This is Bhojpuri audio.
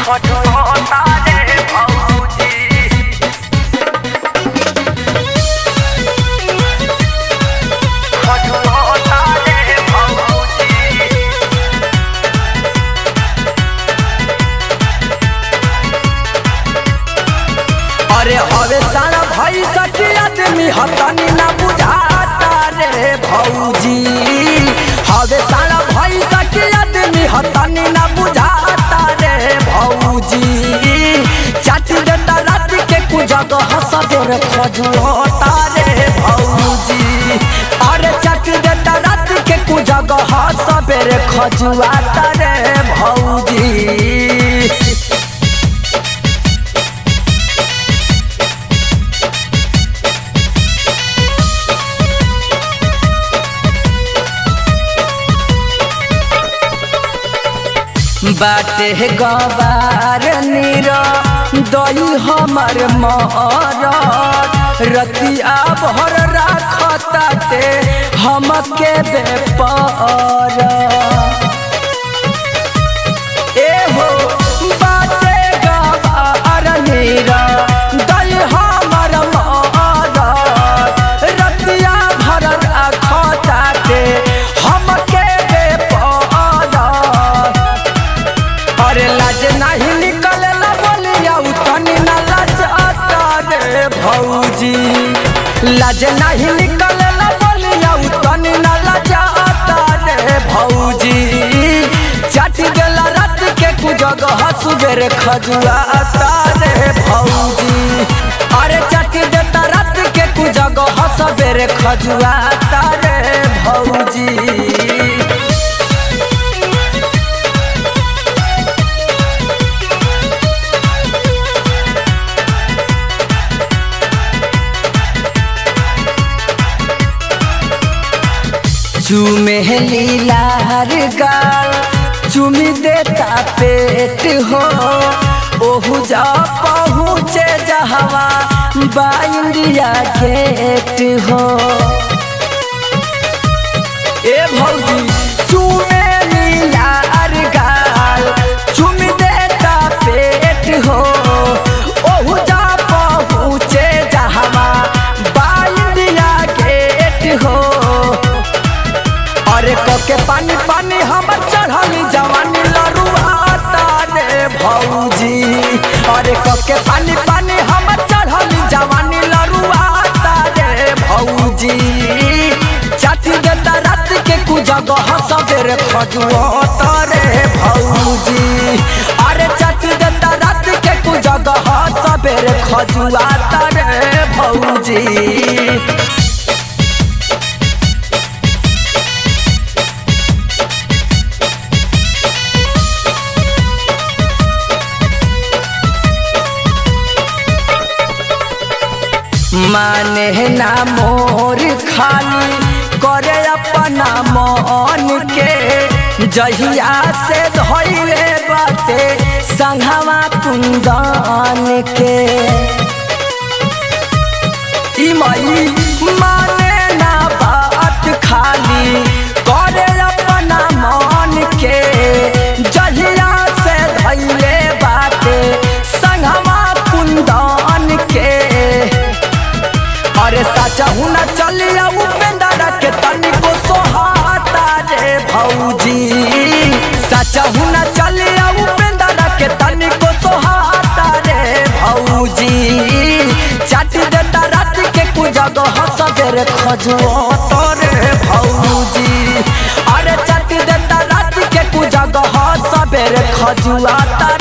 खटोता रे भौजी खटोता रे भौजी अरे हवे सारा भाई सखी आदमी हतनी ना बुझाता रे भौजी हवे सारा भाई सखी आदमी हतनी ना बुझाता रे भौजी चाट देता रात के कुजग हसबेर खजुलता रे भौजी अरे चाट देता रात के कुजग हसबेर खजुआता रे भौजी बाटे गवार नीर दई हमर मरद रतिया भर राखताते हमके बेपर एहो बाटे गवार नीर दई हमर मरद रतिया भर राखताते हमके बेपर अरे लाज नहीं निकले ला बोलिया उतनी ना लाज आता रे भौजी लाज नहीं निकले ला बोलिया उतनी ना लाज आता रे भौजी चाट गेला रात के कुजग हसुबेर खजुआ आता रे भौजी अरे चाट देता रात के कुजग हसबेर खजुआ आता रे भौजी चूमे लीलार गाल चुमी देता पेट हो ओहु जा पहुँचे जहवा बा इंडिया गेट हो ए भौजी चूमे लीलार गाल चुमी देता पेट हो ओहु जा पहुँचे जहवा बा इंडिया गेट हो अरे कके पानी पानी हमर चढ़ली जवानी लरुआता रे भौजी अरे कके पानी पानी हमर चढ़ली जवानी लरुआता रे भौजी चाटी देता रात के कुजग हसबेर खजुआता रे भौजी अरे चाटी देता रात के कुजग हसबेर खजुआता रे भौजी माने ना मोर खाली करे अपना मन के जहिया से धैले बाते संघवा कुंदन के ई माई माने ना बात खाली करे अपना मन के जहिया से धैले बाते संघवा कुंदन के अरे साचा हुना चलिया उपेंद्र के तनिको सोहाता रे भौजी साचा हुना चलिया उपेंद्र के तनिको सोहाता रे भौजी चाट देता रात के कुजग हसबेर खजुआता रे भौजी अरे चाट देता रात के कुजग हसबेर खजुआता